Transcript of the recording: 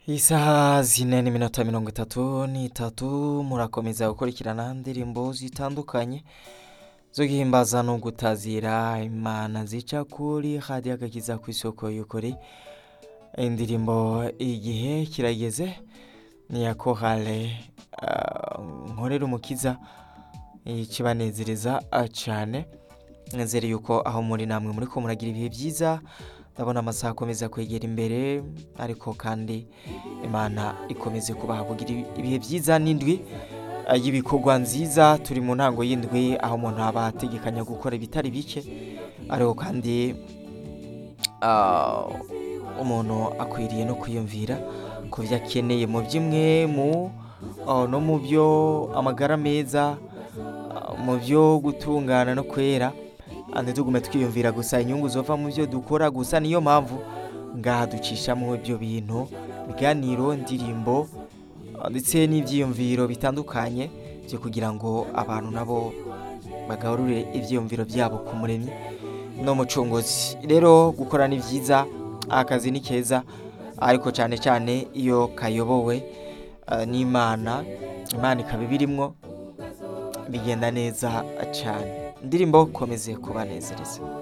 Isaha zine n'iminota mirongo itatu n'itatu murakomeza gukurikirana indirimbo zitandukanye zo guhimbaza no gutazira imana zica kuri radiyo agakiza ku isoko y'ukuri indirimbo igihe kirageze ni iya korale ah, nkorera umukiza ikibanezereza ah, cane nizere yuko aho muri namwe muri ko muragira ibihe byiza ndabona amasaha akomeza kwegera imbere ariko kandi imana ikomeze kubaha kugira ibihe byiza n'indwi ah, y'ibikorwa nziza turi mu ntango y'indwi aho umuntu aba ategekanya gukora ibitari bike ariko kandi ah, umuntu akwiriye no kwiyumvira ku byo akeneye mu by'imwe mu ah, no mu byo amagara meza ah, mu byo gutungana no kwera ah, ntitugume twiyumvira gusa inyungu zova mu byo dukora gusa niyo mpamvu ngaha ducishamo ibyo bintu ibiganiro indirimbo ah, ndetse n'ibyiyumviro bitandukanye byo kugira ngo abantu nabo bagarure ibyiyumviro byabo ku muremyi n'umucunguzi rero gukora ni byiza akazi ni keza ariko cyane cyane iyo kayobowe eh, n'imana imana ikaba ibirimwo bigenda neza cyane indirimbo komeze kubanezereza